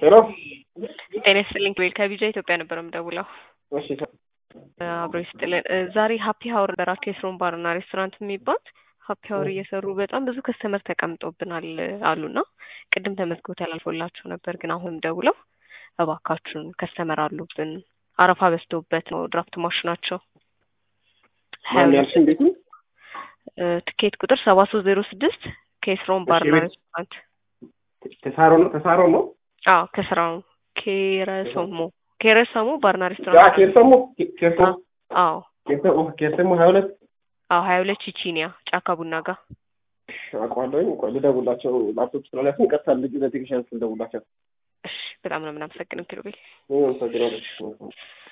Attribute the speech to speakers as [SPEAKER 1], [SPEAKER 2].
[SPEAKER 1] ሄሎ
[SPEAKER 2] ጤና ይስጥልኝ ቤል ከቢጃ ኢትዮጵያ ነበር የምደውለው።
[SPEAKER 1] እሺ
[SPEAKER 2] አብሮ ይስጥልን። እ ዛሬ ሀፒ ሀወር በራቸው የስሮን ባርና ሬስቶራንት የሚባል ሀፒ ሀወር እየሰሩ በጣም ብዙ ከስተመር ተቀምጦብናል አሉና ቅድም ተመዝግቦ ተላልፎላቸው ነበር፣ ግን አሁንም ደውለው እባካችሁን ከስተመር አሉብን አረፋ በዝቶበት ነው ድራፍት ማሽናቸው
[SPEAKER 1] ማን ያልሽ እንዴት ነው?
[SPEAKER 2] እ ትኬት ቁጥር ሰባ ሶስት ዜሮ ስድስት ከስሮን ባርና
[SPEAKER 1] ቤት-
[SPEAKER 2] ሬስቶራንት
[SPEAKER 1] ተሳሮ ነው ተሳሮ ነው
[SPEAKER 2] አዎ ከስራው ኬረሰሞ ኬረሰሞ ባርና
[SPEAKER 1] ያ
[SPEAKER 2] ሬስቶራንት
[SPEAKER 1] ኬርሰሞ ኬርሰሞ
[SPEAKER 2] አዎ
[SPEAKER 1] ኬርሰሞ ኬርሰሞ ሀያ ሁለት
[SPEAKER 2] አዎ ሀያ ሁለት ቺቺኒያ ጫካ ቡና ጋር
[SPEAKER 1] አውቀዋለሁኝ። ቆይ ልደውላቸው ላፕቶፕ ስላላችን ቀጥታ ልጅ ለቴክኒሻን ስልደውላቸው
[SPEAKER 2] እሺ በጣም ነው የምናመሰግነው ኪሩቤል
[SPEAKER 1] ምን መሰግናለች